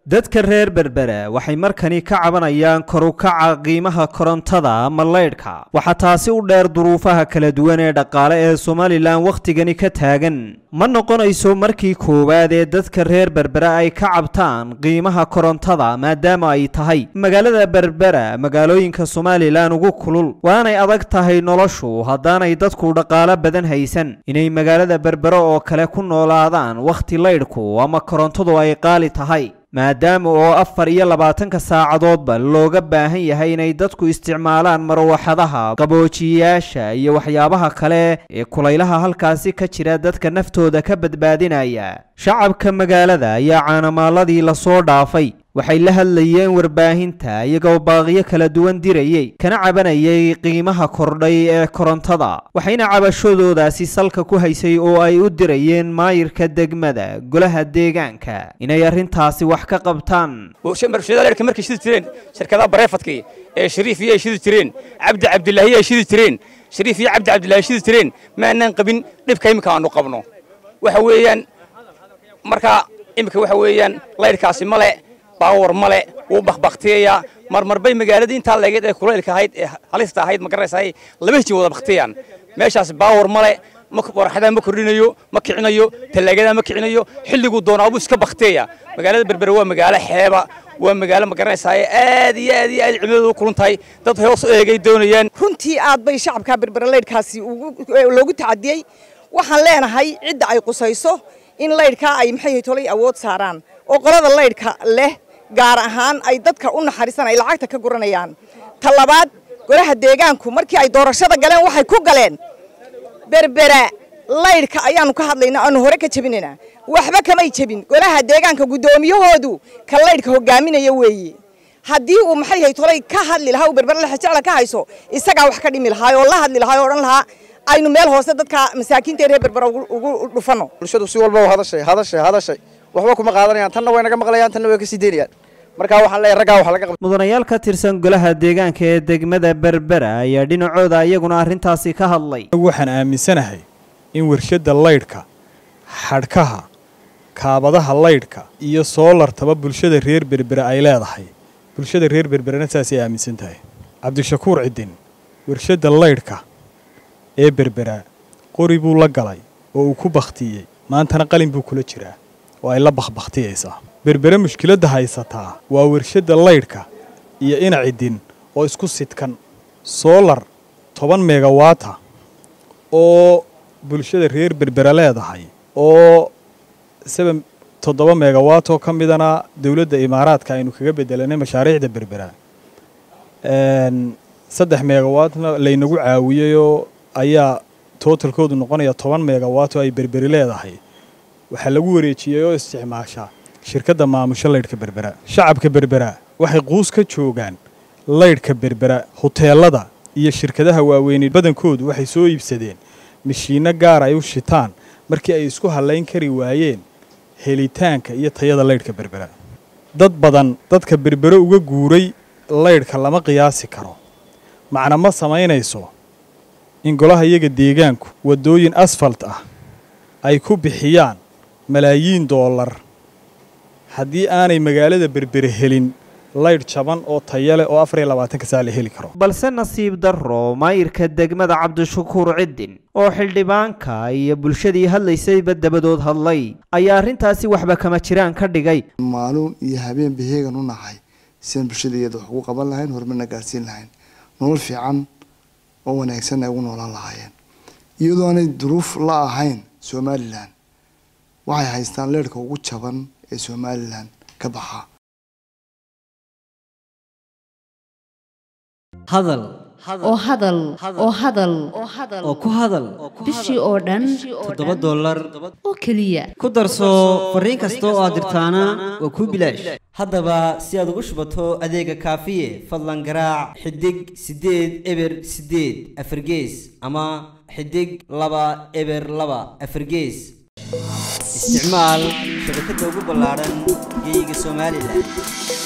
dadka reer berbera waxay markani ka cabanayaan kor u kaca qiimaha korontada ama leydhka waxaa taasi u dheer duruufaha kala duwan ee dhaqaale ee somalilan wakhtigani ka taagan ma noqonayso markii koowaad ee dadka reer berbera ay ka cabtaan qiimaha korontada maadaama ay tahay magaalada berbera magaalooyinka somalilan ugu kulul waanay adag tahay noloshu haddaanay dadku dhaqaalo badan haysan inay magaalada berbera oo kale ku noolaadaan wakhti leydhku ama korontadu ay qaali tahay maadaama oo afar iyo labaatanka saacadoodba looga baahan yahay inay dadku isticmaalaan marwaxadaha qaboojiyayaasha iyo waxyaabaha kale ee kulaylaha halkaasi ka jira dadka naftooda ka badbaadinaya shacabka magaalada ayaa caanamaaladii lasoo dhaafay waxay la hadlayeen warbaahinta iyagoo baaqiyo kala duwan dirayey kana cabanayay qiimaha kordhay ee korontada waxayna cabashadoodaasi salka ku haysay oo ay u dirayeen maayirka degmada golaha deegaanka inay arrintaasi wax ka qabtaan marshadaaleerka markay shidi jireen shirkadaha bareefadkii ee shariif iyo ay shidi jireen cabdi cabdilaahi ay shidi jireen shariif iyo cabdi cabdilaahi shidi jireen ma aanaan qabin dhibka imika aanu qabno waxa weeyaan marka imika waxa weeyaan laydhkaasi male baawar male wuu bakbaktiyayaa marmarbay magaaladii intaa leegeed ee kulaylka ahayd ee halista ahayd ma garanaysaa laba hiji wada baktiyaan meeshaas baawar male waraxadaa ma kordhinayo ma kicinayo tallaagadaa ma kicinayo xilliguu doonaabuu iska baktiyaya magaalada berbere waa magaalo xeeba waa magaalo ma garanaysaa aad iyo aad iyo aad cimiladoodu kulun tahay dad hoos u eegay doonayaan runtii aad bay shacabka berbere leydhkaasi loogu tacadiyey waxaan leenahay cidda ay qusayso in laydhkaa ay maxay tolay awood saaraan oo qolada laydhka leh gaar ahaan ay dadka u naxariisan ay lacagta ka guranayaan ta labaad golaha deegaanku markii ay doorashada galeen waxay ku galeen berbera laydhka ayaanu ka hadlaynaa aanu hore ka jebinaynaa waxba kamay jebin golaha deegaanka guddoomiyahoodu ka laydhka hogaaminaya weeye haddii uu maxay hay tolay ka hadli lahaa uu berbera lexjecla ka hayso isagaa wax ka dhimi lahaa oo la hadli lahaa oo odhan lahaa aynu meel hoose dadka masaakiinta reer berbera ugu dhufano bulshadu si walba hadashay hadashay hadashay waxba kuma qaadanayaan tanna way naga maqlayaan tanna way ka sii daynayaan markaa waxaan leeyahay raggaa wax laga qabto mudanayaal ka tirsan golaha deegaanka ee degmada berbera ayaa dhinacooda iyaguna arrintaasi ka hadlay waxaan aaminsanahay in warshadda laydhka xadhkaha kaabadaha laydhka iyo soolartaba bulshada reer berbera ay leedahay bulshada reer berberena saasay aaminsan tahay cabdishakuur cidin warshadda laydhka ee berbera qori buu la galay oo uu ku bakhtiyey maantana qalin buu kula jiraa oo ay la bakhbakhtiyaysaa berbere mushkiladda haysataa waa warshadda laydhka iyo ina cidin oo isku sidkan soolar toban megawaata oo bulshada reer berbera leedahay oo seben toddoba megawaat oo ka midana dowladda imaaraadka aynu kaga bedelanay mashaariicda berbera saddex megawaatna laynagu caawiyeyoo ayaa tootalkoodu noqonaya toban megawaat oo ay berberi leedahay waxaa lagu wareejiyey oo isticmaasha shirkadda maamusho laydhka berbera shacabka berbera waxay quus ka joogaan laydhka berbera huteelada iyo shirkadaha waaweyne badankoodu waxay soo iibsadeen mashiinno gaar ay u shitaan markii ay isku hallayn kari waayeen helitaanka iyo tayada laydhka berbera dad badan dadka berbere uga guuray laydhka lama qiyaasi karo macna ma samaynayso in golaha iyaga deegaanku waddooyin asfalt ah ay ku bixiyaan malaayiin doolar haddii aanay magaalada berbere helin laydh jaban oo taya leh oo afar iyo labaatanka saa la heli karo balse nasiib darro maayirka degmada cabdishakuur ciddin oo xildhibaanka iyo bulshadii hadlaysayba dabadood hadlay ayaa arrintaasi waxba kama jiraan ka dhigay maalin iyo habeen baheegan u nahay siaan bulshada iyada wax ugu qaban lahayn horumarna gaarsiin lahayn nolol fiican oo wanaagsan ay ugu noolaan lahaayeen iyadoo aanay duruuf la ahayn somalilan waxay haystaan leerhka ugu jaban ee somalilan ka baxa hadal oo hadal oo hadal oo ku hadal bishii oo dhan toddoba dollar oo keliya ku darso fariin kasta oo aad dirtaana waa kuu bilaash haddaba si aad ugu shubato adeega kaafiye fadlan garaac xidig siddeed eber siddeed afargees ama xidig laba eber laba afargees isticmaal shabakadda ugu ballaaran geeyiga somalilan